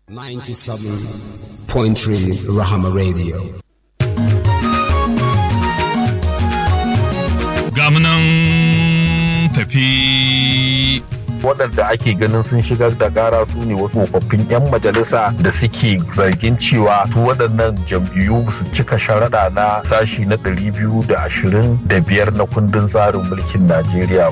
97.3 Rahama Radio. Gamunan tafi waɗanda ake ganin sun shigar da ƙara su ne wasu tsofaffin 'yan majalisa da suke zargin cewa su waɗannan jam'iyyu su cika sharaɗa na sashi na 225 na kundin tsarin mulkin Najeriya.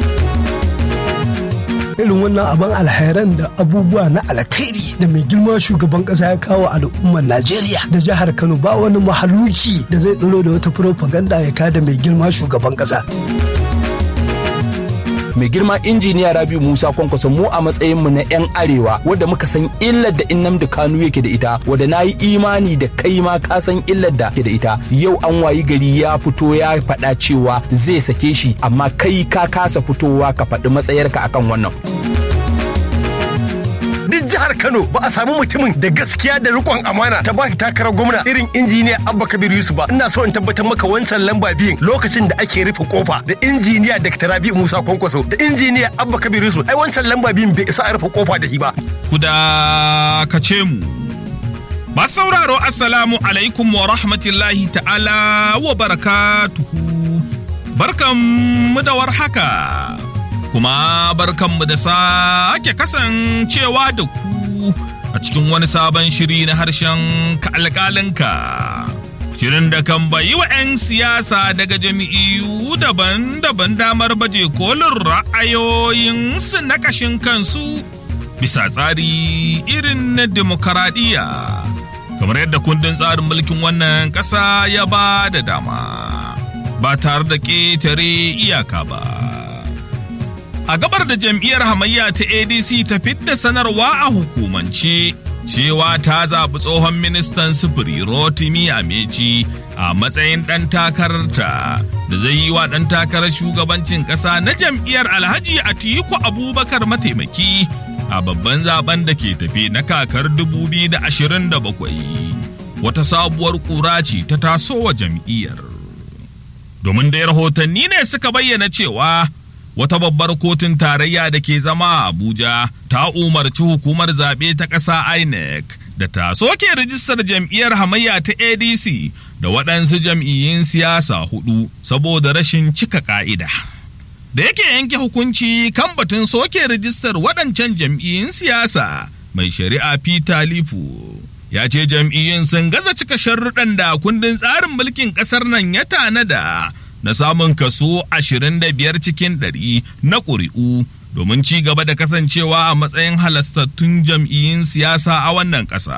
irin wannan abin alhairan da abubuwa na alkhairi da mai girma shugaban kasa ya kawo al'ummar Najeriya da jihar Kano ba wani mahaluki da zai tsoro da wata propaganda ya kada mai girma shugaban kasa. mai girma injiniya rabiu musa kwankwaso mu a matsayin mu na yan arewa wadda muka san illar da innamdi kanu yake da ita wadda na yi imani da kai ma ka san illar da ke da ita yau an wayi gari ya fito ya faɗa cewa zai sake shi amma kai ka kasa fitowa ka faɗi matsayarka akan wannan duk jihar Kano ba a samu mutumin da gaskiya da rikon amana ta ba shi takarar gwamna irin injiniya Abba Kabir Yusuf ba ina so in tabbatar maka wancan lamba biyun lokacin da ake rufe kofa da injiniya Dr. Rabi'u Musa Kwankwaso da injiniya Abba Kabir Yusuf ai wancan lamba biyun bai isa a rufe kofa da shi ba ku dakace mu. Masu sauraro Assalamu alaikum wa rahmatullahi ta'ala wa barakatuhu. Barkanmu da warhaka. Kuma barkanmu da sake kasancewa da ku a cikin wani sabon shiri na harshen ka alƙalinka. Shirin da kan bayi wa 'yan siyasa daga jami'u daban-daban damar baje kolin ra'ayoyinsu na kashin kansu bisa tsari irin na demokaradiyya. Kamar yadda kundin tsarin mulkin wannan ƙasa ya ba da dama, ba tare da ƙetare iyaka ba. A gabar da jam'iyyar hamayya ta ADC ta fidda sanarwa a hukumance. cewa ta zaɓi tsohon ministan sufuri Rotimi Amechi a matsayin ɗan takararta da zai yi wa ɗan takarar shugabancin ƙasa na jam'iyyar Alhaji Atiku Abubakar mataimaki a babban zaben da ke tafe na kakar 2027. Wata sabuwar ƙura ce ta tasowa jam'iyyar. Domin da rahotanni ne suka bayyana cewa wata babbar kotun tarayya da ke zama a Abuja ta umarci hukumar zaɓe ta ƙasa INEC da ta soke rijistar jam'iyyar hamayya ta ADC da waɗansu jam'iyyun siyasa hudu saboda rashin cika ƙa'ida. Da yake yanke hukunci kan batun soke rijistar waɗancan jam'iyyun siyasa mai shari'a Peter Lifu ya ce jam'iyyun sun gaza cika sharruɗan da kundin tsarin mulkin ƙasar nan ya tanada. na samun kaso 25 cikin 100 na ƙuri'u domin ci gaba da kasancewa a matsayin halastattun jam'iyyun siyasa a wannan ƙasa.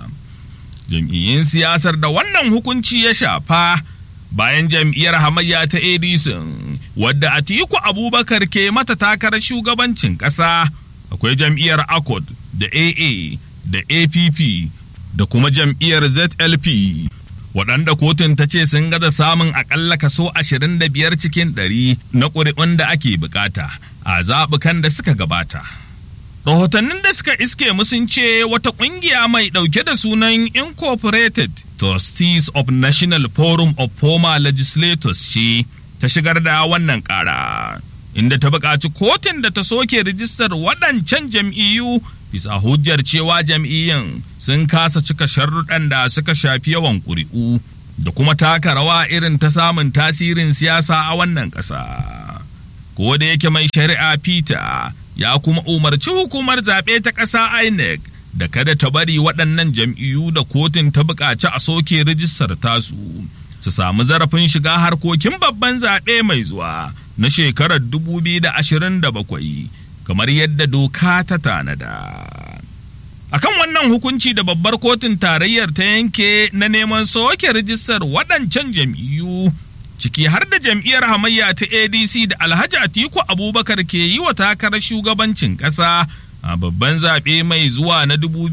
Jam'iyyun siyasar da wannan hukunci ya shafa bayan jam'iyyar hamayya ta Edison wadda Atiku Abubakar ke mata takarar shugabancin ƙasa akwai jam'iyyar Accord da AA da APP da kuma jam'iyyar ZLP waɗanda kotun ta ce sun gaza samun akalla kaso 25 cikin 100 na ƙuri'un da ake bukata a zaɓukan da suka gabata. Rahotannin da suka iske sun ce wata ƙungiya mai ɗauke da sunan Incorporated Trustees of National Forum of Former Legislators ce ta shigar da wannan ƙara, inda ta buƙaci kotun da ta soke rijistar waɗancan jam'iyyu bisa hujjar cewa jam'iyyun sun kasa cika sharruɗan da suka shafi yawan ƙuri'u da kuma taka rawa irin ta samun tasirin siyasa a wannan ƙasa. Ko da yake mai shari'a Peter ya kuma umarci hukumar zaɓe ta ƙasa INEC da kada ta bari waɗannan jam'iyyu da kotun ta buƙaci a soke rijistar tasu su samu zarafin shiga harkokin babban zaɓe mai zuwa na shekarar 2027 kamar yadda doka ta tanada. Akan wannan hukunci da babbar kotun tarayyar ta yanke na neman soke rijistar waɗancan jam'iyyu ciki har da jam'iyyar hamayya ta ADC da Alhaji Atiku Abubakar ke yi wa takarar shugabancin ƙasa a babban zaɓe mai zuwa na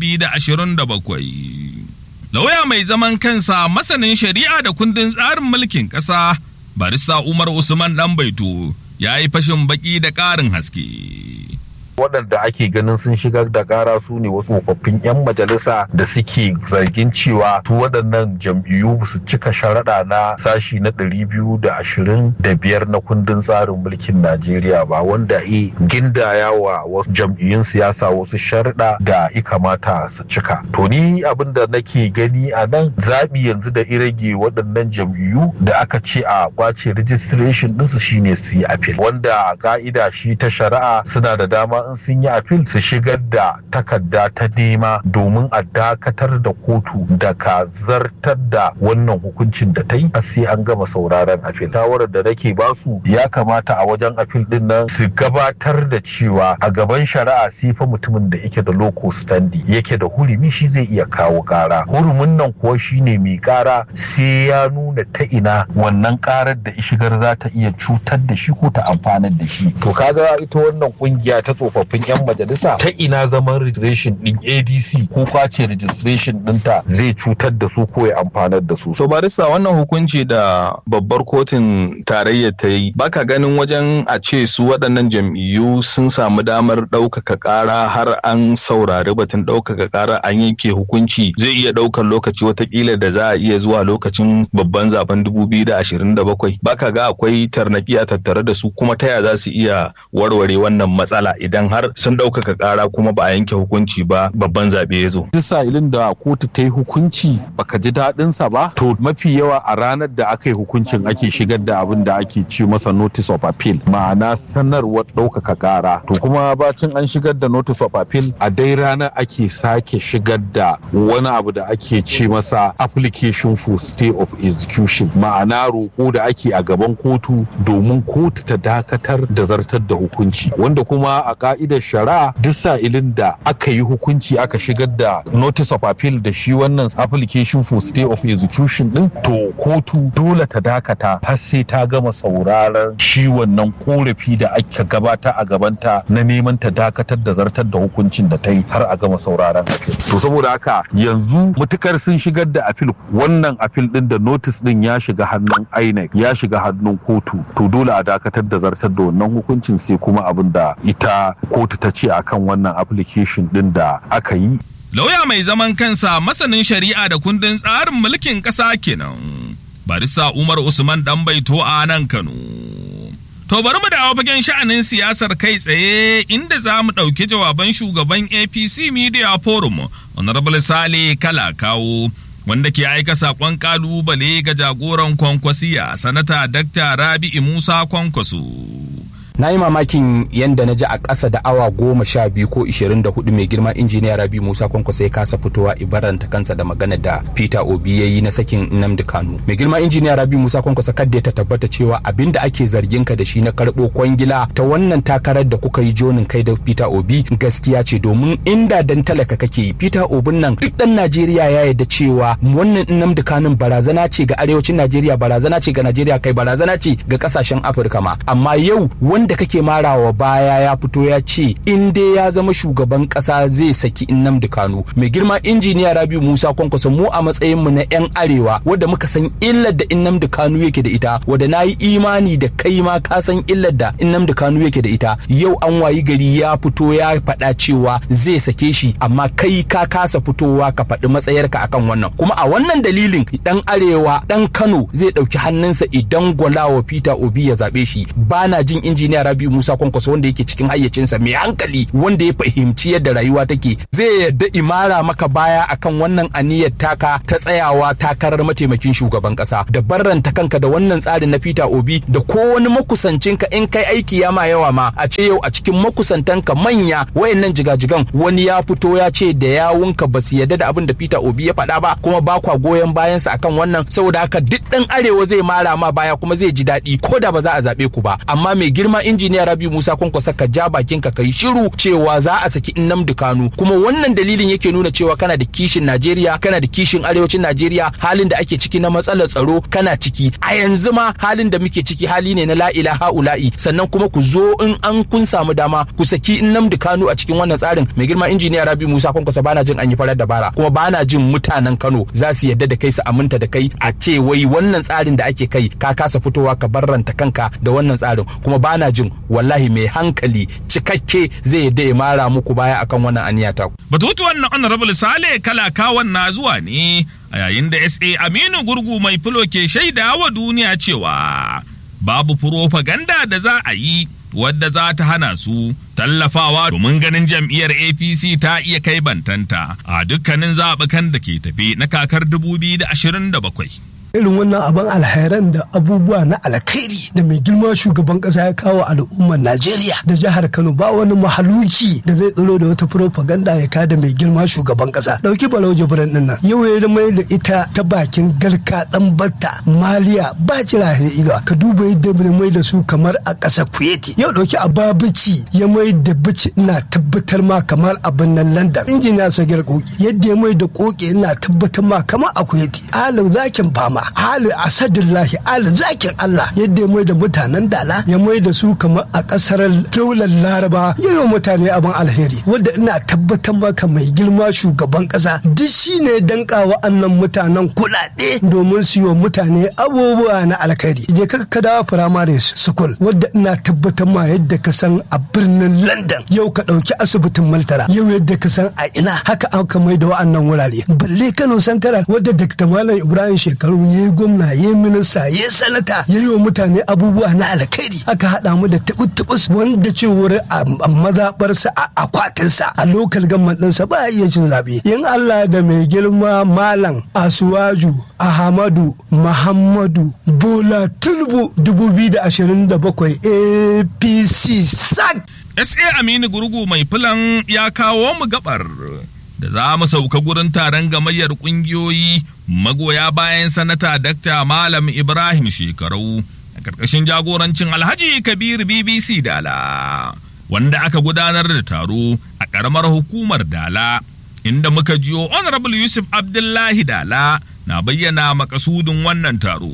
2027. Lauya mai zaman kansa masanin shari'a da kundin tsarin mulkin ƙasa barista Umar Usman Ɗanbaito ya yi fashin baki da ƙarin haske. waɗanda ake ganin sun shigar da ƙara su ne wasu tsofaffin 'yan majalisa da suke zargin cewa su waɗannan jam'iyyu su cika sharaɗa na sashi na ɗari biyu da ashirin da biyar na kundin tsarin mulkin Najeriya ba wanda e gindaya wa wasu jam'iyyun siyasa wasu sharaɗa da ya kamata su cika. To ni abin da nake gani a nan zaɓi yanzu da irage waɗannan jam'iyyu da aka ce a kwace registration ɗinsu shine su yi appeal wanda ka'ida shi ta shari'a suna da dama in sun yi appeal su shigar da takarda ta nema domin a dakatar da kotu da ka zartar da wannan hukuncin da ta yi sai an gama sauraron appeal shawarar da nake basu ya kamata a wajen appeal din nan su gabatar da cewa a gaban shari'a sai fa mutumin da yake da loco standi yake da hurumi shi zai iya kawo kara hurumin nan kuwa shine mai kara sai ya nuna ta ina wannan karar da ishigar za ta iya cutar da shi ko ta amfanar da shi to kaga ita wannan kungiya ta tsofaffin yan majalisa ta ina zaman registration din adc ko kwace registration dinta zai cutar da su ko ya amfanar da su so barista wannan hukunci da babbar kotun tarayya ta yi baka ganin wajen a ce su waɗannan jam'iyyu sun samu damar ɗaukaka ƙara har an saurari batun ɗaukaka ƙara an yanke hukunci zai iya ɗaukar lokaci watakila da za a iya zuwa lokacin babban zaben 2027 baka ga akwai tarnaki a tattare da su kuma ta ya za su iya warware wannan matsala idan har sun ɗaukaka ƙara kuma ba a yanke hukunci ba babban zaɓe ya zo. Duk sa'ilin da kotu ta yi hukunci baka ji daɗinsa ba to mafi yawa a ranar da aka yi hukuncin ake shigar da abin da ake ci masa notice of appeal ma'ana sanarwar ɗaukaka ƙara to kuma bacin an shigar da notice of appeal a dai ranar ake sake shigar da wani abu da ake ce masa application for stay of execution ma'ana roƙo da ake a gaban kotu domin kotu ta dakatar da zartar da hukunci wanda kuma a ka'idar shari'a duk sa'ilin da aka yi hukunci aka shigar da notice of appeal da shi wannan application for stay of execution din to kotu dole ta dakata har sai ta gama sauraron shi wannan korafi da aka gabata a gabanta na neman ta dakatar da zartar da hukuncin da ta yi har a gama sauraron appeal to saboda haka yanzu mutukar sun shigar da appeal wannan appeal din da notice din ya shiga hannun INEC ya shiga hannun kotu to dole a dakatar da zartar da wannan hukuncin sai kuma abin da ita kotu ta ce akan wannan application din da aka yi lauya mai zaman kansa masanin shari'a da kundin tsarin mulkin ƙasa kenan barista umar usman dan baito a nan kano to bari mu dawo fagen sha'anin siyasar kai tsaye inda za mu ɗauki jawaban shugaban apc media forum honorable sale kala kawo wanda ke aika saƙon ƙalubale ga jagoran kwankwasiya sanata dakta rabi'i musa kwankwaso na yi mamakin yadda na ji a ƙasa da awa goma sha biyu ko ishirin da hudu mai girma injiniya rabi musa kwankwasa ya kasa fitowa ibaranta kansa da magana da peter obi ya yi na sakin nnamdi kanu mai girma injiniya rabi musa kwankwasa kadda ta tabbata cewa abin da ake zargin ka da shi na karɓo kwangila ta wannan takarar da kuka yi jonin kai da peter obi gaskiya ce domin inda dan talaka kake yi peter obin nan duk dan najeriya ya yarda cewa wannan nnamdi kanun barazana ce ga arewacin najeriya barazana ce ga najeriya kai barazana ce ga kasashen afirka ma amma yau wanda kake marawa baya ya fito ya ce in dai ya zama shugaban kasa zai saki Nnamdi Kanu mai girma injiniya Rabiu Musa Kwankwaso mu a matsayin mu na yan arewa wanda muka san illar da Nnamdi Kanu yake da ita wanda nayi imani da kai ma ka san illar da Nnamdi Kanu yake da ita yau an wayi gari ya fito ya faɗa cewa zai sake shi amma kai ka kasa fitowa ka faɗi matsayarka akan wannan kuma a wannan dalilin dan arewa dan Kano zai ɗauki hannunsa idan gwalawa Peter Obi ya zaɓe shi bana jin injiniya injiniya Rabiu Musa Kwankwaso wanda yake cikin hayyacinsa mai hankali wanda ya fahimci yadda rayuwa take zai yadda imara maka baya akan wannan aniyar taka ta tsayawa takarar mataimakin shugaban kasa da barranta kanka da wannan tsarin na Peter Obi da ko wani makusancinka in kai aiki ya ma yawa ma a ce yau a cikin makusantanka manya wayannan jigajigan wani ya fito ya ce da yawunka ba su yadda da abin da Peter Obi ya faɗa ba kuma ba kwa goyon bayansa akan wannan saboda haka duk ɗan arewa zai mara ma baya kuma zai ji daɗi ko da ba za a zaɓe ku ba amma mai girma injiniya Rabi Musa Kwankwasa ka ja bakin ka kai shiru cewa za a saki Nnamdi Kanu kuma wannan dalilin yake nuna cewa kana da kishin Najeriya kana da kishin arewacin Najeriya halin da ake ciki na matsalar tsaro kana ciki a yanzu ma halin da muke ciki hali ne na la ilaha ula'i sannan kuma ku zo in an kun samu dama ku saki Nnamdi Kanu a cikin wannan tsarin mai girma injiniya Rabi Musa Kwankwasa bana jin an yi farar dabara kuma bana jin mutanen Kano za su yadda da kai su aminta da kai a ce wai wannan tsarin da ake kai ka kasa fitowa ka barranta kanka da wannan tsarin kuma bana jin wallahi mai hankali cikakke zai yadda ya mara muku baya akan wannan aniya ta Batutuwan na Honorable Sale Kalakawan na zuwa ne a yayin da SA Aminu Gurgu mai filo ke shaida wa duniya cewa babu furofaganda da za a yi wadda za ta hana su tallafawa domin ganin jam'iyyar APC ta iya kai bantanta a dukkanin zaɓukan da ke tafe na kakar 2027. irin wannan abin alhairan da abubuwa na alkhairi da mai girma shugaban kasa ya kawo al'ummar Najeriya da jihar Kano ba wani mahaluki da zai tsaro da wata propaganda ya kada mai girma shugaban kasa dauki Barau Jibrin din nan yau ya mai da ita ta bakin garka dan batta maliya ba jira ila ka duba yadda mai da su kamar a ƙasar Kuwaiti yau dauki Ababici ya mai da bici ina tabbatar ma kamar abin nan London injiniya Sagir Koki yadda ya mai da koki ina tabbatar ma kamar a Kuwaiti halin zakin fama hali asadillahi ali zakin Allah yadda ya mai da mutanen dala ya mai da su kamar a kasar daular laraba ya yi mutane abin alheri wadda ina tabbatar maka mai girma shugaban kasa duk shi ne danka wa'annan mutanen kuɗaɗe domin su yi wa mutane abubuwa na alkhairi je ka ka dawo firamare school wadda ina tabbatar ma yadda ka san a birnin london yau ka ɗauki asibitin maltara yau yadda ka san a ina haka aka mai da wa'annan wurare balle kano santara wadda dr malam ibrahim shekaru ya yi gwamna ya yi minista ya yi sanata ya yi wa mutane abubuwa na alkhairi aka haɗa mu da tubus wanda cewar a mazaɓarsa a akwatinsa a lokal gamman ɗinsa ba iya cin zaɓe in Allah da mai girma malam asuwaju ahmadu muhammadu bola tinubu 2027 apc sak SA Aminu Gurgu mai filan ya kawo mu gabar da za mu sauka gurin taron gamayyar ƙungiyoyi magoya bayan sanata Dr. Malam Ibrahim Shekarau a ƙarƙashin jagorancin Alhaji Kabir BBC Dala wanda aka gudanar da taro a ƙaramar hukumar Dala inda muka jiyo Honorable Yusuf Abdullahi Dala na bayyana makasudin wannan taro.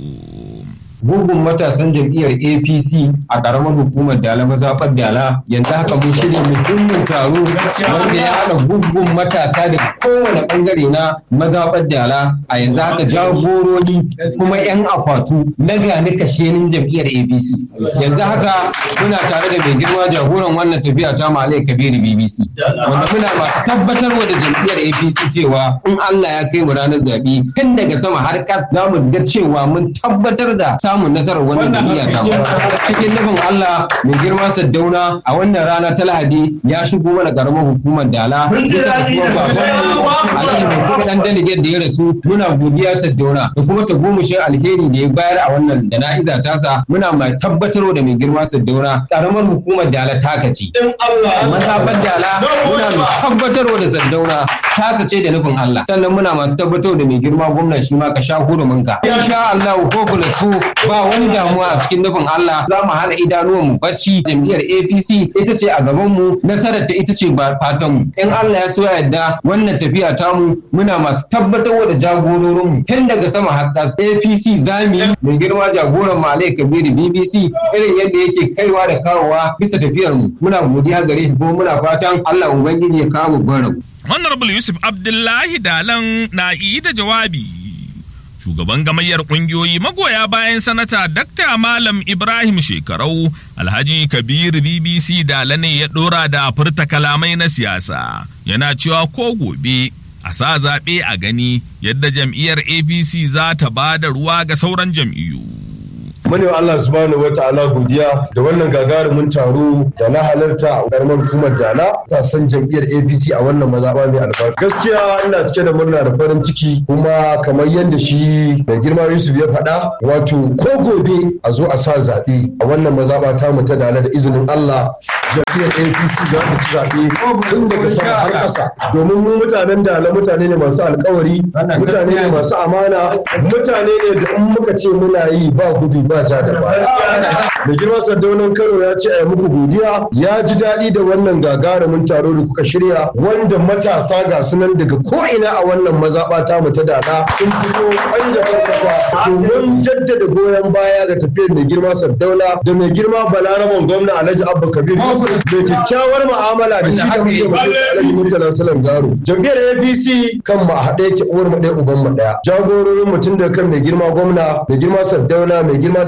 gungun matasan jam'iyyar apc a karamar hukumar dala mazaɓar dala yanzu haka mun shirya muhimmin taro wanda ya haɗa gungun matasa da kowane ɓangare na mazaɓar dala a yanzu haka jagorori kuma 'yan akwatu na gani kashenin jam'iyyar apc yanzu haka muna tare da mai girma jagoran wannan tafiya ta malai kabiru bbc wanda muna masu tabbatarwa da jam'iyyar apc cewa in allah ya kai mu ranar zaɓe tun daga sama har kas za mu ga cewa mun tabbatar da samun nasarar wannan jam'iyya ta cikin nufin Allah mai girma Saddauna a wannan rana ta Lahadi ya shigo mana karamar hukumar Dala bisa kasuwar babanmu Alhaji mai kuma dan delegate da ya rasu muna godiya Saddauna da kuma ta gomushin alheri da ya bayar a wannan jana'iza tasa muna mai tabbatarwa da mai girma Saddauna karamar hukumar Dala ta kaci masabar Dala muna mai tabbatarwa da Saddauna tasa ce da nufin Allah sannan muna masu tabbatarwa da mai girma gwamna shi ma ka sha huruminka insha Allah ko plus ba wani damuwa a cikin nufin Allah za mu hana idanuwan mu bacci jam'iyyar APC ita ce a gaban mu nasarar ta ita ce ba fatan mu in Allah ya so ya yarda wannan tafiya ta mu muna masu tabbatar da jagororin mu tun daga sama har ƙasa APC zamu yi mai girma jagoran Malai Kabiru BBC irin yadda yake kaiwa da kawowa bisa tafiyar mu muna godiya gare shi kuma muna fatan Allah ubangiji ya kawo babban rabu Honorable Yusuf Abdullahi Dalan na yi da jawabi. shugaban gamayyar kungiyoyi magoya bayan sanata Dr. Malam Ibrahim Shekarau Alhaji Kabir BBC Dala ne ya dora da furta kalamai na siyasa yana cewa ko gobe a sa zaɓe a gani yadda jam'iyyar APC za ta ba da ruwa ga sauran jam'iyyu. mune Allah subhanahu wata'ala godiya da wannan gagarumin taro da na halarta a karamar hukumar Dala ta san jam'iyyar APC a wannan mazaɓa mai albarka. Gaskiya ina cike da murna da farin ciki kuma kamar yadda shi mai girma Yusuf ya faɗa wato ko gobe a zo a sa zaɓe a wannan mazaɓa ta mu ta Dala da izinin Allah jam'iyyar APC za ta ci zaɓe tun daga sama har ƙasa domin mu mutanen Dala mutane ne masu alkawari mutane ne masu amana mutane ne da in muka ce muna yi ba gudu ba ja da baya. Da girma sardaunan Kano ya ce a yi muku godiya ya ji daɗi da wannan gagarumin taro da kuka shirya wanda matasa ga sunan daga ko'ina a wannan mazaɓa ta mu ta dada sun fito wanda farfata domin jaddada goyon baya ga tafiyar mai girma sardauna da mai girma balaraban gwamna Alhaji Abba Kabir Yusuf mai kyakkyawar mu'amala da shi da muke mutum Alhaji Murtala Salam Garo. Jam'iyyar APC kan mu a haɗe yake uwar mu ɗaya uban mu ɗaya. Jagororin mutum da kan mai girma gwamna mai girma sardauna mai girma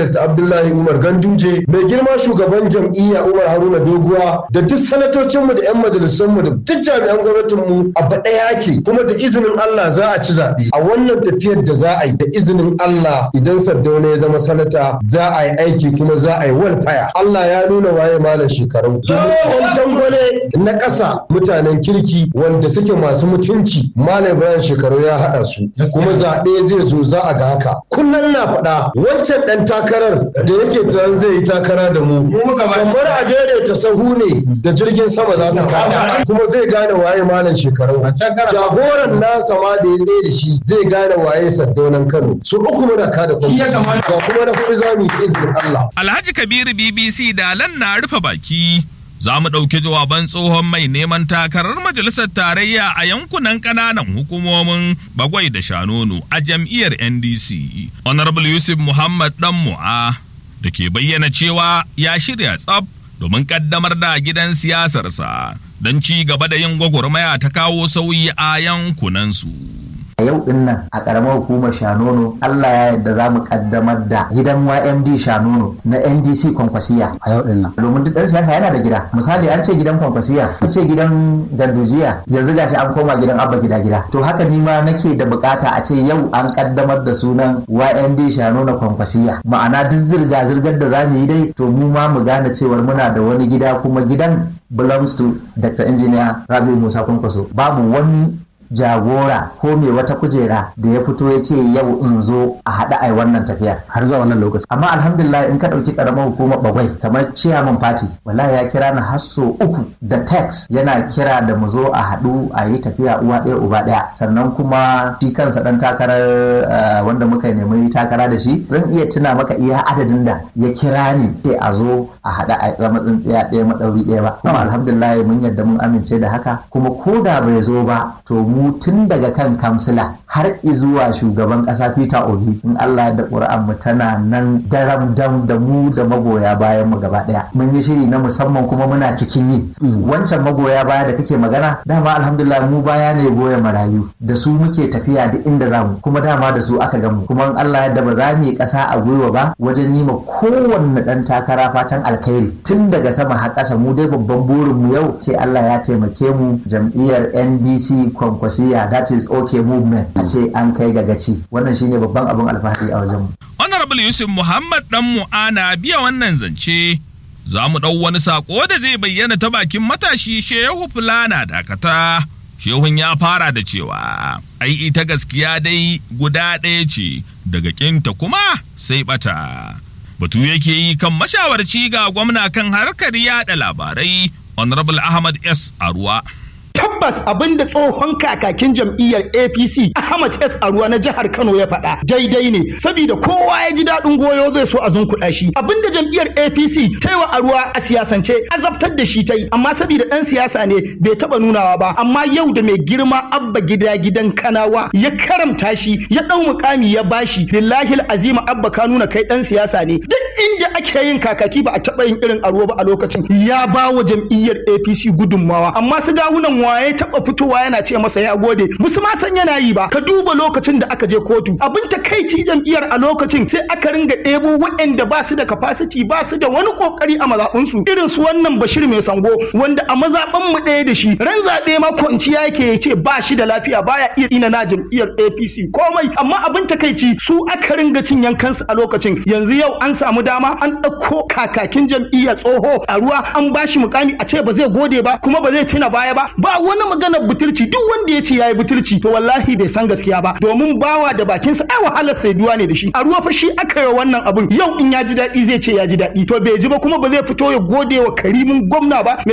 Dr. Abdullahi Umar Ganduje mai girma shugaban jam'iyya Umar Haruna Doguwa da duk sanatocinmu da 'yan majalisunmu da duk jami'an gwamnatinmu abu ɗaya ake kuma da izinin Allah za a ci zaɓe a wannan tafiyar da za a yi da izinin Allah idan Sardauna ya zama sanata za a yi aiki kuma za a yi walfaya Allah ya nuna waye malam shekaru domin ɗan dangwale na ƙasa mutanen kirki wanda suke masu mutunci malam Ibrahim shekaru ya haɗa su kuma zaɓe zai zo za a ga haka kullum na faɗa wancan ɗan takarar da yake tunanin zai yi takara da mu kamar a daidaita sahu ne da jirgin sama za su kama kuma zai gane waye malam shekaru jagoran nasa ma da ya tsaye da shi zai gane waye saddaunan kano su uku muna kada kuma ga kuma na kuɗi za mu yi izinin Allah. Alhaji Kabiru BBC Dalan na rufe baki. Za mu ɗauki jawaban tsohon mai neman takarar majalisar tarayya a yankunan ƙananan hukumomin Bagwai da Shanono a jam'iyyar NDC. Honorable Yusuf Muhammad Dan Mu'a da ke bayyana cewa ya shirya tsaf domin ƙaddamar da gidan siyasarsa don ci gaba da yin gwagwarmaya ta kawo sauyi a yankunansu. a yau din nan a karamar hukumar shanono Allah ya yarda za mu kaddamar da gidan YMD shanono na NDC kwankwasiya a yau din nan domin duk ɗan siyasa yana da gida misali an ce gidan kwankwasiya an ce gidan gandujiya yanzu gashi an koma gidan abba gida gida to haka ni ma nake da bukata a ce yau an kaddamar da sunan YMD shanono kwankwasiya ma'ana duk zirga zirgar da za mu yi dai to mu ma mu gane cewar muna da wani gida kuma gidan belongs to Dr. Engineer Rabi Musa Kwankwaso babu wani jagora ko mai wata kujera da ya fito ya ce yau in zo a haɗa ai wannan tafiyar har zuwa wannan lokaci amma alhamdulillah in ka ɗauki ƙaramar hukumar bagwai kamar ciyaman fati wallahi ya kira ni har so uku da text yana kira da mu zo a haɗu a yi tafiya uwa ɗaya uba ɗaya sannan kuma shi kansa ɗan takarar wanda muka nemi takara da shi zan iya tuna maka iya adadin da ya kira ni sai a zo a haɗa a zama tsintsiya ɗaya maɗauri ɗaya ba kuma alhamdulillah mun yadda mun amince da haka kuma ko da bai zo ba to mu mu tun daga kan kamsila har zuwa shugaban ƙasa Peter Obi in Allah da ƙura'an mu tana nan daram dam da mu da magoya bayan mu gaba ɗaya mun yi shiri na musamman kuma muna cikin yi wancan magoya baya da kake magana dama alhamdulillah mu baya ne goya marayu da su muke tafiya duk inda za mu kuma dama da su aka gamu kuma in Allah yadda ba za mu yi ƙasa a gwiwa ba wajen yi ma kowanne ɗan takara fatan alkhairi tun daga sama har ƙasa mu dai babban burin mu yau sai Allah ya taimake mu jam'iyyar NDC kwankwas wasiya that is okay movement a ce an kai ga gaci wannan shine babban abin alfahari a wajen honorable yusuf muhammad dan mu'ana biya wannan zance za mu ɗau wani sako da zai bayyana ta bakin matashi shehu fulana dakata shehun ya fara da cewa ai ita gaskiya dai guda ɗaya ce daga kinta kuma sai bata batu yake yi kan mashawarci ga gwamna kan harkar yada labarai honorable ahmad s aruwa tabbas abin da tsohon kakakin jam'iyyar apc ahmad s aruwa na jihar kano ya faɗa daidai ne saboda kowa ya ji daɗin goyo zai so a zunkuɗa shi abin da jam'iyyar apc ta yi wa aruwa a siyasance azabtar da shi ta yi amma saboda ɗan siyasa ne bai taɓa nunawa ba amma yau da mai girma abba gida gidan kanawa ya karamta shi ya ɗau mukami ya bashi billahi azima abba ka nuna kai ɗan siyasa ne duk inda ake yin kakaki ba a taɓa yin irin aruwa ba a lokacin ya ba wa jam'iyyar apc gudunmawa amma su gawunan waye taba fitowa yana ce masa ya gode musu ma san yana yi ba ka duba lokacin da aka je kotu abin takaici jam'iyyar a lokacin sai aka ringa ɗebo waɗanda ba su da capacity ba su da wani kokari a mazaɓunsu irin su wannan bashir mai sango wanda a mazaɓan mu ɗaya da shi ran zaɓe ma kwanciya yake ya ce ba shi da lafiya baya iya tsina na jam'iyyar APC komai amma abin takaici su aka ringa cin yankansu a lokacin yanzu yau an samu dama an ɗauko kakakin jam'iyyar tsoho a ruwa an bashi mukami a ce ba zai gode ba kuma ba zai tuna baya ba ba wani maganar butulci duk wanda ya ce yayi butulci to wallahi bai san gaskiya ba domin bawa da bakinsa ai wahalar saiduwa ne da shi a ruwa fa shi aka yi wannan abun yau in ya ji daɗi zai ce ya ji daɗi to bai ji ba kuma ba zai fito ya gode wa karimin gwamna ba